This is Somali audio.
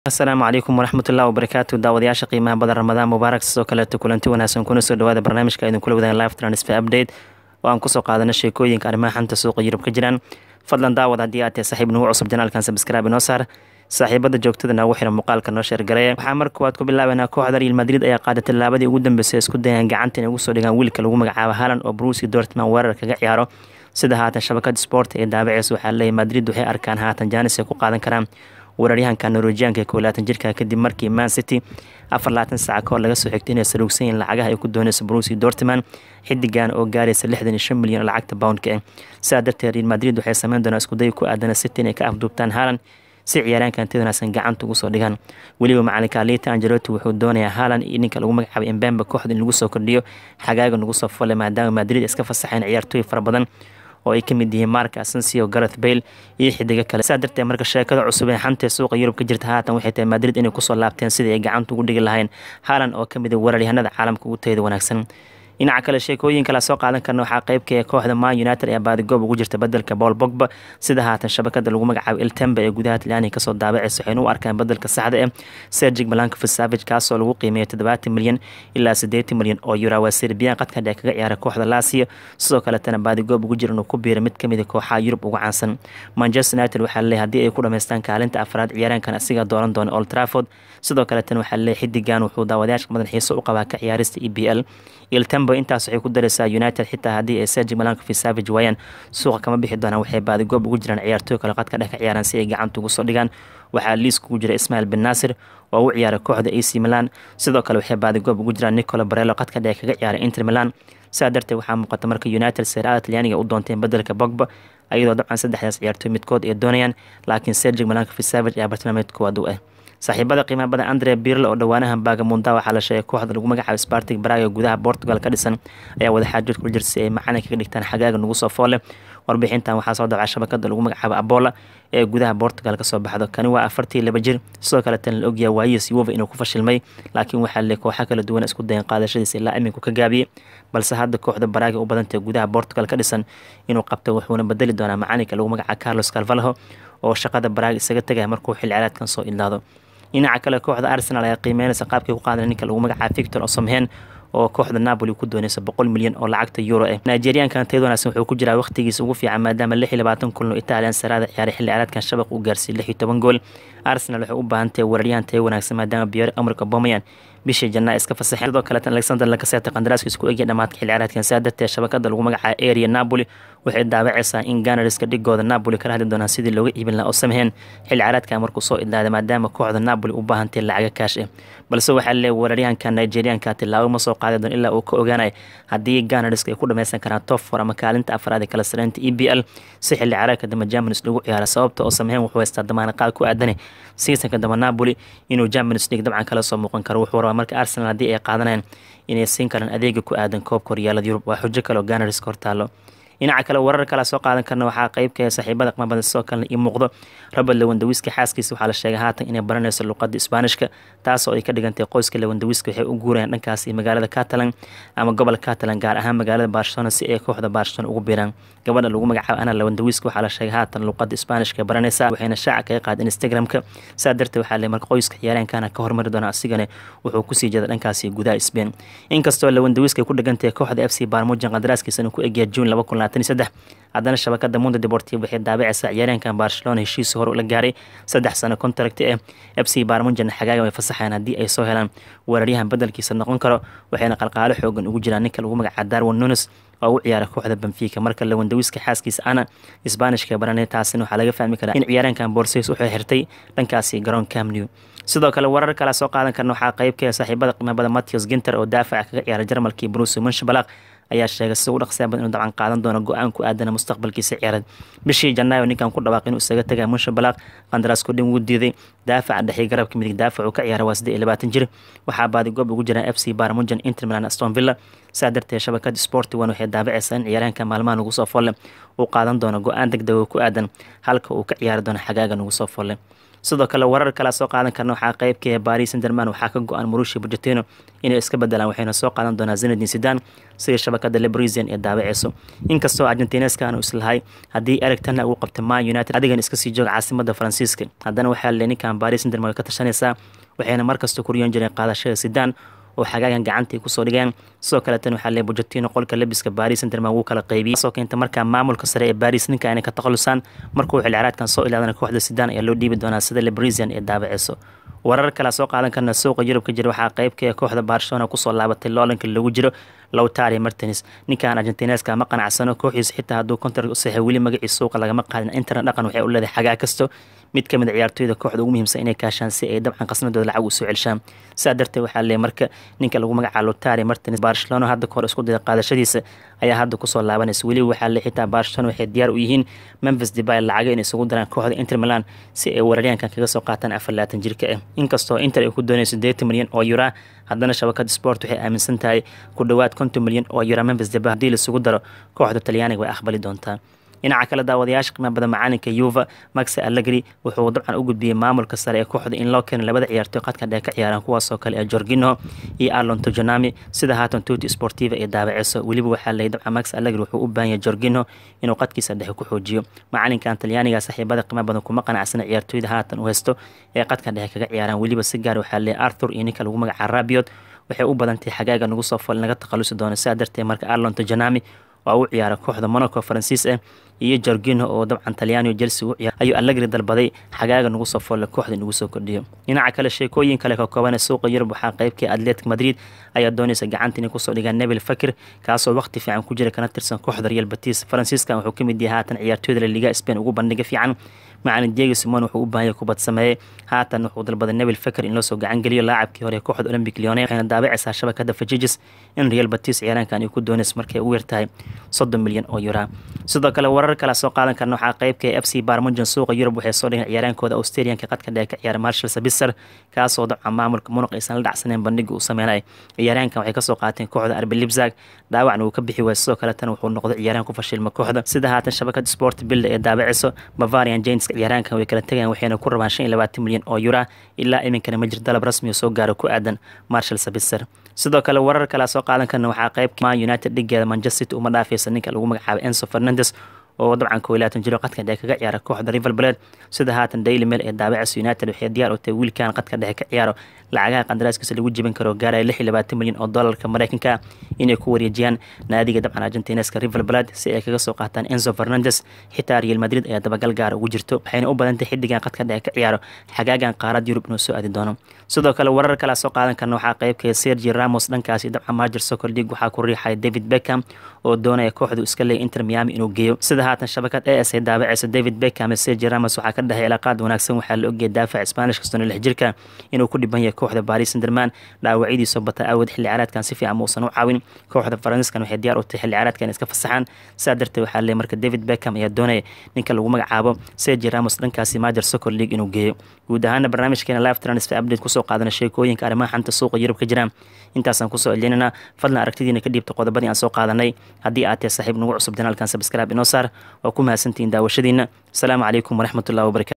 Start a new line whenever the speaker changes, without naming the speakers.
asalaamu calaykum waraxmatullahi wabarakaatu daawadayaasha qiimaha badan ramadaan mubaarak sidoo kaleeto kulanti wanaagsan kuna soo dhawaada barnaamijka idinkula wadaan live transfer update oo aan kusoo qaadana sheekooyinka arrimaha xanta suuqa yurub ka jiraan fadlan daawad haddii aad tahay saaxiib nagu cusub janaalkan sabscribe inoo saar saaxiibada joogtada noogu xiran muuqaalka noo sheergareeya waxaa marka koowaad ku bilaabanaa kooxda real madrid ayaa qaaday tallaabadii ugu dambeysay isku dayaan gacanta inay ugu soo dhigaan wiilka lagu magacaabo haalan oo brusi dortman weerar kaga ciyaaro sida haatan shabakada sport ee daabaceysa waxaa leeyahy madrid waxay arkaan haatan jaanis ay ku qaadan karaan weeraryahanka norwejianka ee kowlaatan jirka kadib markii man city afar labaatan saaca kahor laga soo xigtay inay saruugsan yihiin lacagaha ay ku dooneyso brusi dortman xidigan oo gaaraysa lixdan iyo shan milyan oo lacagta boundka ah sidaa darteed real madrid waxay sameyn doonaa iskuday ku aadana city inay ka afduubtaan haalan si ciyaaraankan tid wanaagsan gacanta ugu soo dhigaan weliba macalinka alita angeloti wuxuu doonayaa haalan iyo ninka lagu magacaabay embemba kooxda in lagu soo kordhiyo xagaaga nagu soo folle maadaama madrid iska fasaxeen ciyaartooy fara badan oo ay ka mid yihiin mark asensio gareth bale iyo xidigo kale saa darteed marka sheekada cusub ee xantee suuqa yurub ka jirta haatan waxay tahay madrid inay kusoo laabteen sidii ay gacanta ugu dhigi lahayn haalan oo ka mid a weeraryahanada caalamka ugu tayada wanaagsan dhinaca kale sheekooyin kala soo qaadan karna waxaa qeybka ee kooxda man united ee baadigoob ugu jirta bedelka paul bogba sida haatan shabakada lagu magacaabo eltembe ee gudaha talyaaniga kasoo daabaceysa waxayna u arkaan bedelka saxda eh sergig malankovic savage kaasoo lagu qiimeeya toddobaatan milyan ilaa siddeetan milyan oo yura waa serbiyan qadka dheer kaga ciyaara kooxda laasiya sidoo kaletana baadigoob ugu jira inuu ku biira mid kamid a kooxaha yurub ugu caansan manchester united waxaa leeyahy haddii ay ku dhamaystaan kaalinta afraad ciyaaraankan asiga dooran doona old trafford sidoo kaletana waxaa leeyahy xidigan wuxuu daawadayaasha badan xiiso u qabaa ka ciyaarista e b l iltembo intaas waxay ku dareysaa united xitaa haddii ay sergi malankovic savage waayaan suuqa kama bixi doonaan waxay baadigoob ugu jiraan ciyaartooy kale qadka dhex ka ciyaaraan si ay gacanta ugu soo dhigaan waxaa liiska ugu jira ismail bin naasir oo u ciyaaray kooxda ac milan sidoo kale waxay baadigoob ugu jiraan nicolo barelo qadka dhex kaga ciyaaray inter milan sidaa darteed waxaa muuqata marka united seeraada talyaaniga u doonteen bedelka bogba ayadoo dabcan saddexdaas ciyaartooy midkood ay doonayaan laakiin sergi malankovic savage ayaa bartilmaameed koowaad u ah saaxiibada qiimaha badan andre birle oo dhowaanahan baagamundaa waxaa la sheegay kooxda lagu magacaabo spartig braga gudaha portugal ka dhisan ayaa wadaxaajood kula jirta si ay macalin kaga dhigtaan xagaaga nagu soo foole warbixintan waxaa soo dabca shabakada lagu magacaabo abola ee gudaha portugal kasoo baxdo kani waa afartii laba jir sidoo kaleetana la ogyaha waayis yuva inuu ku fashilmay laakiin waxaa le kooxa kala duwan isku dayan qaadashadiisa ilaa iminku ka gaabiyey balse hadda kooxda baraaga u badantay gudaha portugal ka dhisan inuu qabto wuxuuna bedeli doonaa macalinka lagu magacaabo carlos calvalho oo shaqada baraaga isaga tegaya markuu xil ciraadkan soo ilaado dhinaca kale kooxda arsenal ayaa qiimeynaysa qaabkay ku qaadan ninka lagu magacaabo victor osomhen oo kooxda napoli ku dooneysa boqol milyan oo lacagta euro ah nigeriankan tayad wanaagsan wuxuu ku jiraa waqtigiisa ugu fiican maadaama lix iyo labaatan kulno italian saraada ciyaaray xilli ciyaareedkan shabaq uu gaarsiiyey lix iyo toban gool arsenal waxay u baahan tahay weeraryahan taya wanaagsan maadaama biyore amarka bomayan bishii janaa iska fasaxeen sidoo kaleetan alexander lakaseta qandaraaskiisa ku egya dhamaadka xilli ciyaareedkan saa darteed shabakada lagu magacaabo area napoli waxay daabaceysaa in ganariska dhigooda napoli kala hadli doonaan sidii looga iibin lahaa oo samheen xilli ciyaareedkan markuu soo idlaaday maadaama kooxda napoli u baahantay lacaga kaash ah balse waxaa leeyahy weeraryahanka nigerianka tilaabo ma soo qaadi doon ilaa uu ka ogaanaya haddii ganariska ay ku dhameysan karaan top four ama kaalinta afraad ee kala sareynta e b l si xilli ciyaareedka dambe germanis lagu ciyaara sababta oo samheen wuxuu haystaa damaana qaad ku aadane seasonka dambe napoli inuu germanis league dabcan kala soo muuqan karo wuxuu rabaa marka arsenal haddii ay qaadanayaan inay siin karaan adeega ku aadan koobka horyaalada yurub waa xujo kale oo ganariska hortaalo dhinaca kale warar kala soo qaadan karna waxaa qeybka saaxiibada qmabada sidoo kalena io muuqdo robert lewandawiski xaaskiisa waxaa la sheegay haatan inay baranayso luqada isbaanishka taasoo ay ka dhigantay qoyska lewandawiski waxay u guurayaan dhankaas iyo magaalada catalan ama gobol catalan gaar ahaan magaalada barcelona si ay kooxda barcelona ugu biiraan gabadha lagu magacaabo ana lewandawiski waxaa la sheegay haatan luqada isbaanishka baranaysa waxayna shaaca kaga qaada instagramka saa darteed waxaa le marka qoyska ciyaareenkana ka hormari doona asigana wuxuu kusii jeeda dhankaasi gudaha spain inkastoo lewandawiski ay ku dhigantahay kooxda f c barmujan qadaraaskiisana ku egya june laba kun haddana shabakada mundo deportiv waxay daabaceysaa ciyaareenkan barcelona heshiisi hore la gaaray saddex sano contract eh f c barmunjan xagaaga way fasaxayaan haddii ay soo helaan weeraryahan bedelkiisa noqon karo waxayna qalqaalo xoogan ugu jiraan ninka lagu magacaabo darwin nunes oo u ciyaara kooxda benfica marka lewandawiska xaaskiisa ana isbaanishka baranay taasina waxaa laga fahmi karaa in ciyaareenkan borseys wuxuu xirtay dhankaasi garoon camnew sidoo kale warar kala soo qaadan karna waxaa qeybka saaxiibada qiimabada matthews ginter oo daafaca kaga ciyaara jarmalkii bruce munshabalaq ayaa sheegay si ugu dhaqsiya badan inuu dabcan qaadan doono go-aan ku aadana mustaqbalkiisa ciyaareed bishii janaayo ninkan ku dhawaaq inuu isaga tagay munshabalaaq qandaraas kudhin wuu diiday daafaca dhexii garabka midig daafac uu ka ciyaara waa siddeed iyo labaatan jir waxaa baadigoob ugu jiraan f c barmujan inter milan aston villa saa darteed shabakada sporti one waxay daabaceysaa in ciyaaryahanka maalmaha nagu soo folle uu qaadan doono go-aan deg dega ku aadan halka uu ka ciyaari doono xagaaga nagu soo folle sidoo kale warar kale soo qaadan karna waxaa qeybka baris sanderman waxaa ka go-an murushi bujatino inay iska bedelaan waxayna soo qaadan doonaa zinadin sidan sida shabakada lebrisian ee daabaceyso inkastoo argentineska aanu islahay haddii erigtana uu qabta man united adigan iska sii jooga caasimada faransiiska haddana waxaa le ninkan baris sanderman way ka tashanaysaa waxayna markasta ku riyoon jireen qaadashada sidan oo xagaagan gacantay kusoo dhigeen sidoo kaleetan waxaa lee bujatino qolka labiska baris sanderman wuu kala qaybiyey soo keenta markaa maamulka sare ee baris ninka inay ka takhalusaan markuu xilciraadkan soo ilaadana kooxda sidan ayaa loo dhiibi doonaa sida lebrisian ee daabaceyso warar kale soo qaadan karna suuqa yurub ka jira waxaa qeybka kooxda barcelona kusoo laabatay loolanka lagu jiro lowtari martins ninkan argentineska ma qanacsano kooxiisa xitaa hadduu kontar u saxay weli magaciisa suuqa lagama qaadin internet dhaqan waxay u leedahay xagaa kasto mid ka mid a ciyaartooyda kooxda ugu muhiimsan inay kaashaan si ay dabcan qasnadooda lacag u soo celshaan sidaa darteed waxaa leeyahy marka ninka lagu magacaabo lotari martins barcelona hadda kahor isku daya qaadashadiisa ayaa hadda kusoo laabanaysa weliba waxaa le xitaa barcelona waxay diyaar u yihiin memphis debay lacaga inay isugu daraan kooxda inter milan si ay weeraryaankan kaga soo qaataan afar laatan jirka ah inkastoo inter ay ku doonayso sideetan milyan oo yura haddana shabakada sport waxay aaminsan tahay ku dhowaad konton milyan oo yura memphis debay haddii laisugu daro kooxda talyaaniga way aqbali doontaa dhinaca kale daawadayaasha qiimaha badan macalinka yuva max allegri wuxuu dabcan u gudbiyey maamulka sare ee kooxda in loo keeno labada ciyaartooy qadka dheer ka ciyaaraan kuwaasoo kale ee jorgino iyo arlon tojonami sida haatan tuti sportiva ee daabaceyso weliba waxaa leeyay dabcan max allegri wuxuu u baahan yahay jorgino inuu qadkiisa dhexe ku xoojiyo macalinkan talyaaniga saaxiibada qiimaha badan kuma qanacsana ciyaartooyda haatan u haysto ee qadka dhexe kaga ciyaaraan weliba si gaar waxaa leeyay arthur iyo ninka lagu magaca rabiot waxay u badantahay xagaaga nagu soo fal naga takhalusi doono sidaa darteed marka arlon tojonami oo u ciyaara kooxda monaco faransiis ah iyo jorgino oo dabcan talyaaniyo chelsea u ciyaar ayuu allegri dalbaday xagaaga nagu soo folle kooxda inugu soo kordhiyo dhinaca kale sheekooyin kale ka kooban suuqa yurub waxaa qeybkii atletic madrid ayaa doonaysa gacanta inay kusoo dhigaan nebil fakir kaasoo waqti fiican ku jira kana tirsan kooxda real batis faransiiskan wuxuu ka mid yahay haatan ciyaartooyda la liga spain ugu bandhiga fiican macalin diego simon wuxuu u baahanya kubad sameeyey haatan wuxuu dalbaday nebil faker in loo soo gacan geliyo laacabkii hore kooxda olympic leone waxayna daabacaysaa shabakada fajijis in real batis ciyaaraankan ay ku doonaysa markay ugu yartahay soddon milyan oo yura sidoo kale warar kale soo qaadan karna waxaa qeybka f c barmujan suuqa yurub waxay soo dhigeen ciyaaraankooda australianka qadka dheer ka ciyaara marshal sabiser kaasoo dabcan maamulka munuq aysan la dhacsaneen bandhiga uu sameynay ciyaaraankan waxay kasoo qaateen kooxda arbi libzag dhaawacna uu ka bixi waaya sidoo kale tan wuxuu noqday ciyaaraan ku fashilma kooxda sida haatan shabakada sport bilda ee daabaceyso bavarian james ciyaaraankan way kala tegayaan waxayna ku rabaan shan iyo labaatan milyan oo yura ilaa iminkana ma jir dalab rasmi oo soo gaaro ku aadan marshal sabiser sidoo kale warar kale soo qaadan karna waxaa qeyb man united dhigeeda manchester city uma dhaafaysa ninka lagu magacaabay enso fernandes oo dabcan koo laatan jiro qadka dhexe kaga ciyaara kooxda river blade sida haatan daily mail ee daabacaysa united waxay diyaar u tahay wiilkan qadka dhexe ka ciyaaro lacagaha qandaraaskiisa lagu jebin karo gaaraya lix iyo labaatan milyan oo doolarka mareykanka inay ku wareejiyaan naadiga dabcan argentineska river blade si ay kaga soo qaataan enzo fernandes xitaa real madrid ayaa dabagal gaara ugu jirto waxayna u badantahay xiddigan qadka dhexe ka ciyaaro xagaagan qaarad yurub inuu soo aadi doono sidoo kale warar kale soo qaadan karna waxaa qeybkaya sergi ramos dhankaasi dabcan majer soccer league waxaa ku riixaya david beckham oo doonaya kooxdu iska leeya inter miami inuu geeyo sida haatan shabakad a s ay daabacaysa david beckham ee sergi ramos waxaa ka dhexay cilaaqaad wanaagsan waxaa la ogeyay daafac spanish kastoo lix jirka inuu ku dhiban yahay kooxda baris sanderman dhaawacyadiisoo bata aawad xilli ciyaareedkan si fiican muusan u caawin kooxda faransiiskan waxay diyaar u tahay xilli ciyaareedkan iska fasaxaan sidaa darteed waxaa leeyahay marka david beckham ayaa doonaya ninka lagu magacaabo sergi ramos dhankaasi majer soccer league inuu geeyo guud ahaana barnaamijkeena live transfer update kusoo qaadana sheekooyinka arrimaha xanta suuqa yurub ka jiraan intaasaan kusoo celinana fadlan aragtidiina ka dhiibta qodobadii aan soo qaadanay haddii aad tahay saaxiib nagu cusub janaalkan sabscribe inoo saar waa ku mahadsantihiin daawashadiina asalaamu calaykum waraxmatullahi wabarakatu